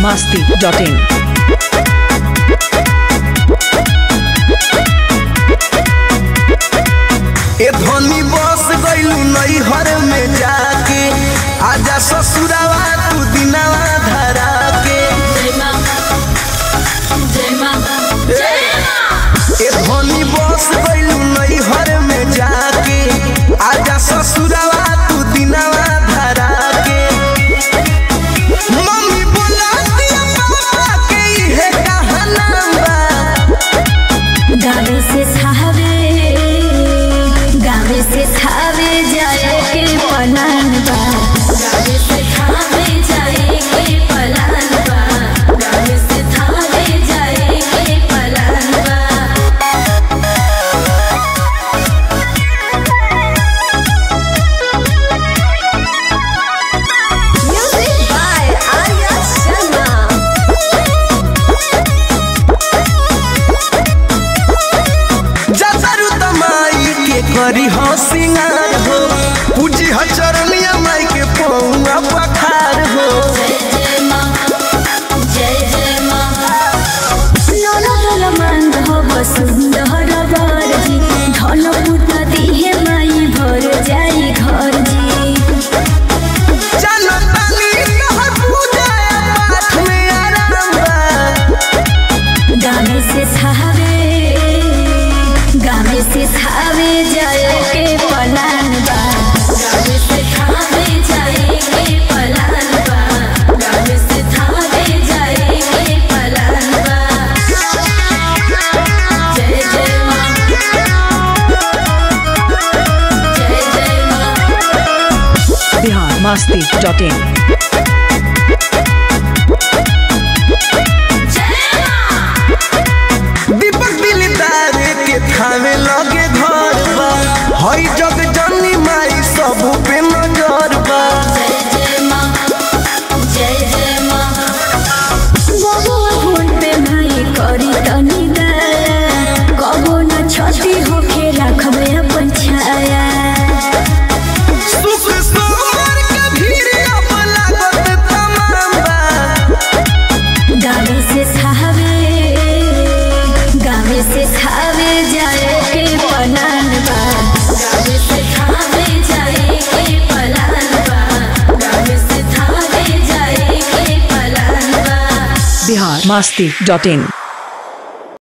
masti.in. ए धनी बस गइलू नैहर में जाके आजा ससुरावा तू दिनावा धरा के ए धनी बस गइलू नैहर में जाके आजा ससुरावा तू दिनावा धरा के मम्मी बोला दिया पापा के इहे कहाना बा गावे से खावे गावे से खावे जाए के पलान बा गावे से खावे जाए के पलान बा गावे से खावे जाए के पलान बा Music by Arya Sharma. जतरू तमाई के करी हो सिंगार हो पूजी हो चरनिया माई के पौआ पखार हो जय मां जय जय मां लोला लोला मांग हो वसुंधर बारजी धन पुत दिहे माई भर जाई घर जी जनतानी तोहर पूजा पाठ में आराम बा गाने से खावे गाने से खावे जाए के पलान बा गाने से खावे जाए के पलान बा गाने से खावे जाए के पलान बा जय जय मां जय जय मां Bihar masti.in. दीपक दिलदार के थावे लगे घर बा हई जग जननी माई सब पे नजर बा जय जय मां जय जय मां बबुआ फोन पे भाई करी तनी दया कबो न छती होके रखबे अपन छाया सुख सोमर के भीड़ अब लागत तमाम बा गावे से खावे गावे से खावे जाए के पलान बा गावे से खावे जाए के पलान बा गावे से खावे जाए के पलान बा Bihar masti.in.